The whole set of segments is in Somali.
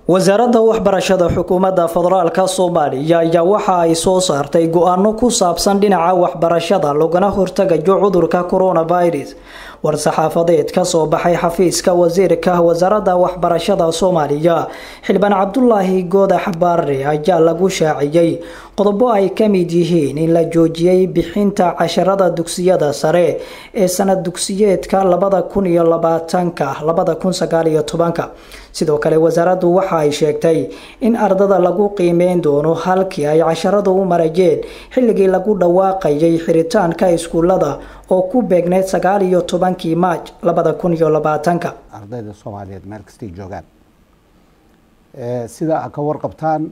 wasaaradda waxbarashada xukuumadda federaalka soomaaliya ayaa waxa ay soo saartay go-aano ku saabsan dhinaca waxbarashada lagana hortagayo cudurka coronavirus war-saxaafadeed ka soo baxay xafiiska wasiirka wasaaradda waxbarashada soomaaliya xildhibaan cabdulaahi goodax baare ayaa lagu shaaciyey qodobo ay ka mid yihiin in la joojiyey bixinta casharada dugsiyada sare ee sanad dugsiyeedka labada kun iyo labaatanka labada kun sagaaliyo tobanka sidoo kale wasaaraddu waxa ay sheegtay in ardada lagu qiimeyn doono halkii ay casharadu u marayeen xilligii lagu dhawaaqayay xiritaanka iskuulada oo ku beegneyd sagaal iyo tobankii maaj labada kun iyo labaatanka ardayda soomaaliyeed meel kastay joogaan sida a ka warqabtaan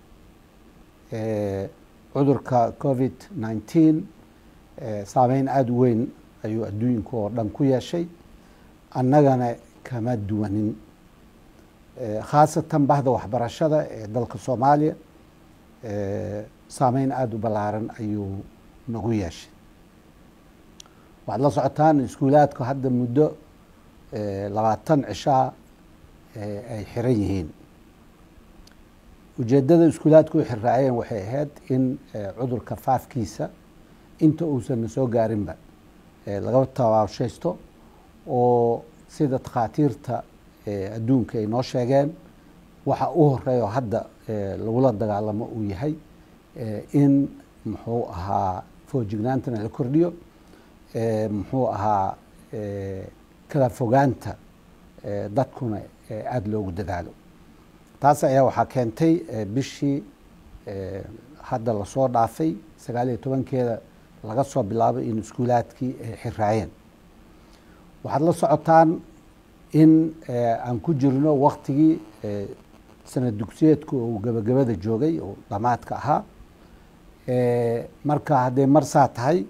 cudurka covid nineteen saameyn aada u weyn ayuu adduunka oo dhan ku yeeshay annagana kama duwanin khaasatan bahda waxbarashada ee dalka soomaaliya saameyn aada u ballaaran ayuu nagu yeeshay waxaad la socotaan iskuulaadku hadda muddo labaatan cishaa ay xiran yihiin ujeeddada iskuulaadku u xirraaceen waxay ahayd in cudurka faafkiisa inta uusan soo gaarinba laga tabaashaysto oo sida takhaatiirta adduunka ay noo sheegeen waxa u horeeyo hadda lagula dagaalamo uu yahay in muxuu ahaa foojignaantana la kordhiyo muxuu ahaa kala fogaanta dadkuna aada loogu dadaalo taas ayaa waxaa keentay bishii hadda lasoo dhaafay sagaal iyo tobankeeda laga soo bilaabay in iskuulaadkii ay xiraayeen waxaad la socotaan in aan ku jirno waktigii sanad dugsiyeedku uu gabagabada joogay oo dhamaadka ahaa marka hadday marsaa tahay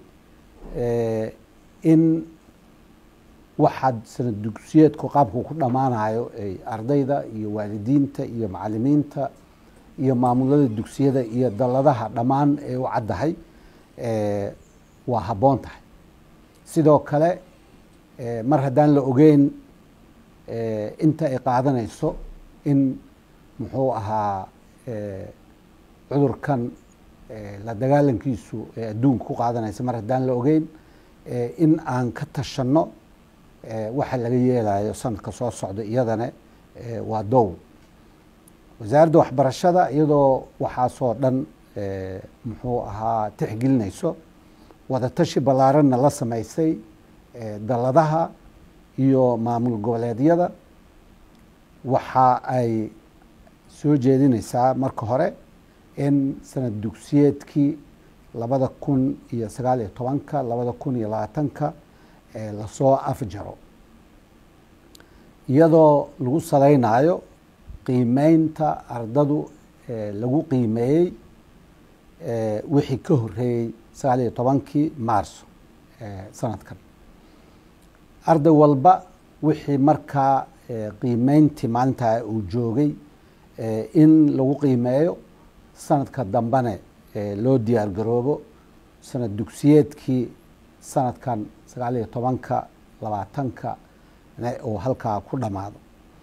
in waxaad sanad dugsiyeedku qaabku ku dhammaanayo ay ardayda iyo waalidiinta iyo macalimiinta iyo maamulada dugsiyada iyo dalladaha dhammaan ay u caddahay waa habboon tahay sidoo kale mar haddaan la ogeyn inta ay qaadanayso in muxuu ahaa cudurkan la dagaalankiisu ee adduunka ku qaadanaysa mar haddaan la ogeyn in aan ka tashanno waxa laga yeelayo sanadka soo socda iyadana waa dow wasaaradda waxbarashada iyadoo waxaasoo dhan muxuu ahaa tixgelinayso wadatashi ballaaranna la samaysay dalladaha iyo maamul goboleedyada waxa ay soo jeedinaysaa marka hore in sanad dugsiyeedkii labada kun iyo sagaal iyo tobanka labada kun iyo labaatanka lasoo afjaro iyadoo lagu salaynayo qiimeynta ardadu lagu qiimeeyey wixii ka horeeyey sagaal iyo tobankii maarso sanadkan arday walba wixii markaa qiimeyntii maalintaa uu joogay in lagu qiimeeyo sanadka dambene loo diyaar garoobo sanad dugsiyeedkii sanadkan sagaal iyo tobanka labaatanka uu halkaa ku dhammaado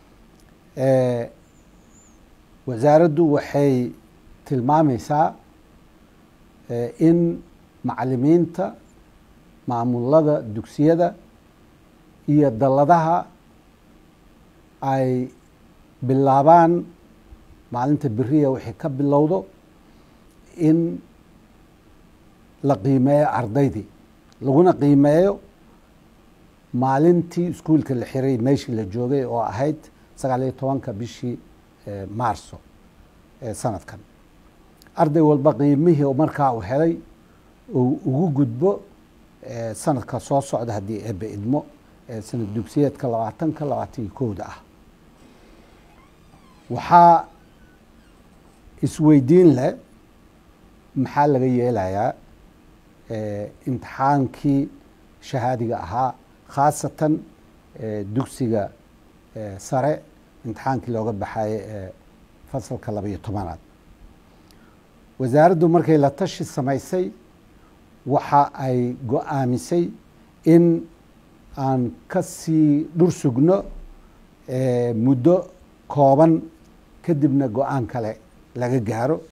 wasaaraddu waxay tilmaamaysaa in macalimiinta maamulada dugsiyada iyo dalladaha ay bilaabaan maalinta beriya waxay ka bilowdo in la qiimeeyo ardaydii laguna qiimeeyo maalintii iskuulka la xiray meeshii la joogay oo ahayd sagaal iyo tobanka bishii maarso ee sanadkan arday walba qiimihii markaa uu helay uu ugu gudbo sanadka soo socda haddii eebe idmo sanad dugsiyeedka labaatanka labaatan iyo kowda ah waxaa isweydiin leh maxaa laga yeelayaa imtixaankii shahaadiga ahaa khaasatan dugsiga sare imtixaankii looga baxaye ee fasalka labaiyo tobanaad wasaaraddu markay la tashi samaysay waxa ay go-aamisay in aan ka sii dhur sugno muddo kooban kadibna go-aan kale laga gaaro